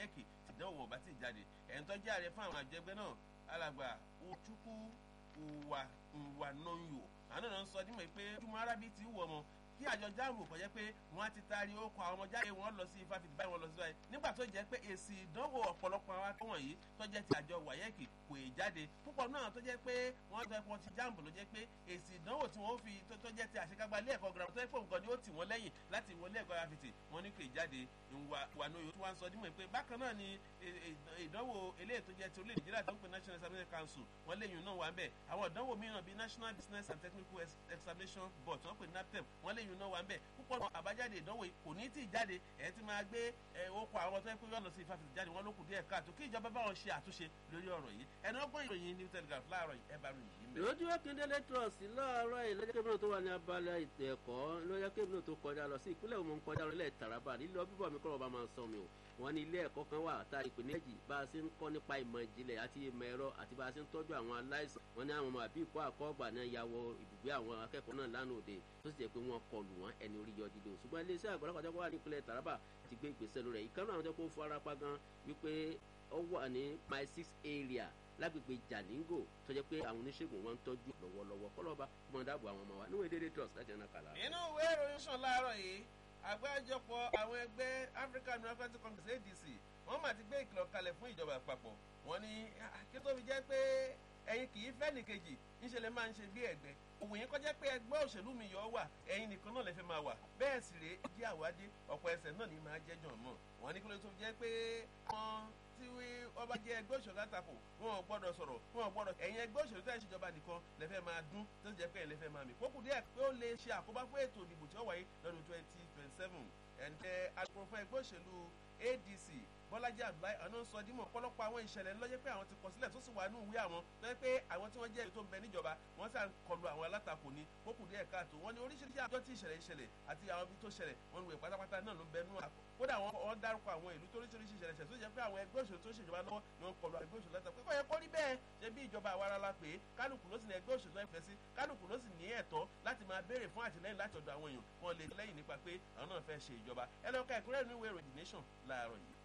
wáyẹ́kì tìdánwò ọ̀bá ti jáde ẹ̀ ń tọ́jú ààrẹ fún àwọn àjẹgbẹ́ náà alàgbà òtúkú ìwà ìwà nọ́yò àná náà ń sọ dímọ̀ pé túmọ̀ arábí ti wù ọmọ kí àjọ jáàmù kò jẹ́ pé wọ́n á ti taari ó kọ àwọn ọmọ jáde wọn lọ sí ifáfitì báyìí wọn lọ sí báyìí nígbà tó jẹ́ pé èsì ìdánwò ọ̀pọ̀lọpọ̀ àwọn akẹ́kọ̀ọ́ wọ̀nyí tó jẹ́ ti àjọ wáyẹ́kì kò ì jáde púpọ̀ náà tó jẹ́ pé wọ́n tó ẹ̀kọ́ ti jáàmù ló jẹ́ pé èsì ìdánwò tí wọ́n fi tó jẹ́ ti àṣekágbá ilé ẹ̀kọ́ girama tó yẹ pé nǹkan ni ó tì wọ́n lẹ́yìn láti wọlé ẹ̀kọ́ afitì wọn ní kò ì jáde ìwà nóyò tí wọ́n sọ dímọ̀ pé bákan náà ni ìdánwò eléyìí tó jẹ́ ti orílẹ̀ nàìjíríà tó ń pè national examination council wọ́n léyìn náà wà ń bẹ̀ àwọn ìdánwò mìíràn bíi national business and technical examination board tí wọ́n pè naptep wọ́n léyìn náà wà ń bẹ̀ púpọ̀ náà àbájáde ìdánwò kò ní tí ì jáde ẹ̀ ti máa gbé okò àwọn tó yẹ kó yọ̀nà sí ìfàfitì jáde wọn ló kù díẹ̀ káàtó kí ìjọba bá wọn ṣe àtúnṣe lórí ọ̀rọ̀ yìí ẹni ọgbọ́n ìròyìn new telegraph láàárọ̀ yìí ẹ bá ròyìn yìí mẹ́. lójú akíndélé trust láàárọ̀ yìí lọ́jọ́ kébìnrin tó wà ní abala ètò ẹ̀kọ́ lọ́jọ́ kébìnrin tó kọjá lọ sí ìpínlẹ̀ òmùn kọjá lọ ilẹ̀ taraba nílò bíbọ̀ mi kọ́rọ̀ bá máa sọ mi o wọ́n ní ilé ẹ̀kọ́ kan wà tá ìpè méjì bá a ṣe ń kọ́ nípa ìmọ̀ ìjìnlẹ̀ àti ìmọ̀ ẹ̀rọ àti bá a ṣe ń tọ́jú àwọn aláìsàn wọ́n ní àwọn ọmọ àbí ìkọ́ àkọ́gbà náà ya wọ ibùgbé àwọn akẹ́kọ̀ọ́ náà lánàá òde tó sì jẹ́ pé wọ́n kọlù wọ́n ẹni orí yọ dídò ṣùgbọ́n iléeṣẹ́ àgbàlagbà wà ní ìpínlẹ̀ taraba ti gbé ìgbésẹ̀ lórí ẹ̀ ìkànnì àwọn tó kó fara pa gan wípé ó wà ní my six area lágbègbè jalingo tó jẹ́ pé àwọn oníṣègùn wọn ń tọ́jú lọ́wọ́lọ́wọ́ kọ́lọ́ba mọ̀ dáàbò àwọn ọmọ wa níwèé dédé trust láti ẹ̀nà kàlà. inú ìwé ìròyìn sàn láàárọ̀ yìí àgbájọpọ̀ àwọn ẹgbẹ́ african democratic congress adc wọ́n mà ti gbé ìkìlọ̀ kalẹ̀ fún ìjọba àpapọ̀ wọ́n ní kí tó fi jẹ́ pé ẹ̀yin kì í fẹ́ nìkejì ńṣe lè máa ń ṣe bí ẹ̀gbẹ́ òwò yẹn kọjá pé ẹgbẹ́ òṣèlú mi yọ wà ẹ̀yin nìkan náà lè fẹ́ máa wà bẹ́ẹ̀ sì rèé jí àwádé ọ̀pọ̀ ẹsẹ̀ náà ní máa jẹ́jọ́ mọ̀ wọ́n ní kí ló tó fi jẹ́ pé wọ́n tí wọ́n bá jẹ́ ẹgbẹ́ òṣèlú àtakò wọn ò gbọ́dọ̀ sọ̀rọ̀ wọn ò gbọ́dọ̀ ẹ̀yin ẹgbẹ́ òṣèlú tẹ̀ ń ṣèjọba nìkan lẹ́fẹ̀ẹ́ máa dún tó jẹ́ pé ẹ̀ lẹ́fẹ̀ẹ́ máa mì kókù díẹ̀ pé ó lè ṣe àkóbá fún ètò ìdìbò tí ó wáyé lọ́dún twenty twenty seven ẹ̀ǹtẹ̀ alukoro fún ẹgbẹ́ òṣèlú adc bọ́lájí abdullahi ọ̀nà ń sọ dímọ̀ ọ̀pọ̀lọpọ̀ àwọn ìṣẹ̀lẹ̀ lọ́jẹ́ pé àwọn ti kọ sílẹ̀ tó sì wà ní ìwé àwọn lọ́jẹ́ pé àwọn tí wọ́n jẹ́ tó ń bẹ níjọba wọ́n sàn kọlu àwọn alátakò ní kókù díẹ̀ káàtó wọ́n ní oríṣiríṣi àjọ tí ìṣẹ̀lẹ̀ ìṣẹ̀lẹ̀ àti àwọn ibi tó ṣẹlẹ̀ wọ́n ní wẹ̀ pátápátá náà ló ń bẹ nú àkọ́ kódà wọ́n dárúkọ àwọn ìlú tó oríṣiríṣi ìṣẹ̀lẹ̀ ṣẹ̀ tó jẹ́ pé àwọn ẹgbẹ́ òṣèlú tó ṣèjọba lọ́wọ́ ni wọ́n kọlu ẹgbẹ́ òṣèlú látàkùn kó yẹ kó rí bẹ́ẹ̀ ṣe bí ìjọba àwa ara la pé kálukú ló sì ní ẹgbẹ́ òṣèlú ẹ̀fẹ́ sí kálukú ló sì ní ẹ̀tọ́ láti máa béèrè fún àtìlẹ́yìn láti ọ̀dọ̀ àwọn èèyàn wọn lè lẹ́yìn nípa pé àwọn náà fẹ́ ṣe ìjọba ẹ lọ́ka ẹ̀kúnrẹ́rẹ́ nínú ìwé ìròyìn nation láàárọ̀ yìí.